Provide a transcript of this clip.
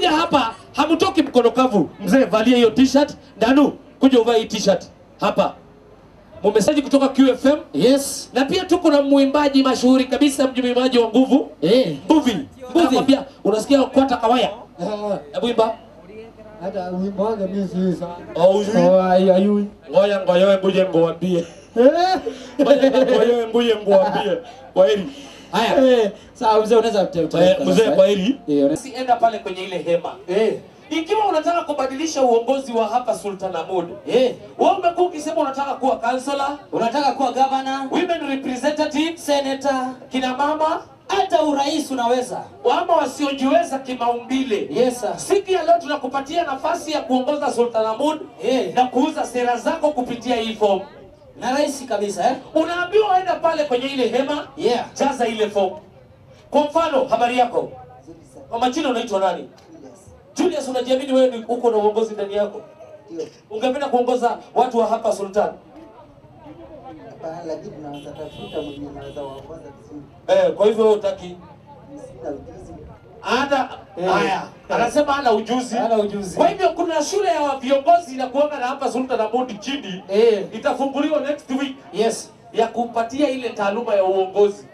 mkikuja hapa hamtoki mkono kavu. Mzee, valia hiyo t-shirt. Danu, kuja uvae hii t-shirt hapa. Mumesaji kutoka QFM Yes. na pia tuko na mwimbaji mashuhuri kabisa, mwimbaji wa nguvu Eh. Mbuvi. Nakwambia, unasikia kwata kawaya? Hebu imba. Hata wimbo wake mimi si sana. Oh, ujui? Oh, ai ayui. Ngoja ngoja ngoja ngoambie. Eh. Ngoja ngoja ngoja ngoambie. Kwa heri. Haya. Eh, sawa mzee unaweza kutoka. Eh, Mzee, kwa heri. Eh, una- Basi enda pale kwenye ile hema. Eh. Ikiwa unataka kubadilisha uongozi wa hapa Sultan Ahmud, Eh. wewe umekuwa ukisema unataka kuwa kansela, Unataka kuwa governor, women representative, senator, kina mama hata urais unaweza. ama wasiojiweza kimaumbile. Yes sir. Siku ya leo tunakupatia nafasi ya kuongoza Sultan Ahmud Eh. na kuuza sera zako kupitia hii fomu. Na rahisi kabisa eh? Unaambiwa enda pale kwenye ile hema, Yeah. jaza ile fomu. Kwa mfano, habari yako kwa majina unaitwa nani? Julius, unajiamini wewe ni uko na uongozi ndani yako? Ungependa kuongoza watu wa hapa Sultan? Hapana, lakini tunaweza tafuta mwenye anaweza waongoza vizuri. Eh, kwa hivyo wewe utaki Sina ujuzi. ana haya, anasema ana ujuzi. Hana ujuzi. Kwa hivyo kuna shule ya viongozi na kuanga na hapa Sultan Ahmud chini Eh. itafunguliwa next week Yes. ya kupatia ile taaluma ya uongozi.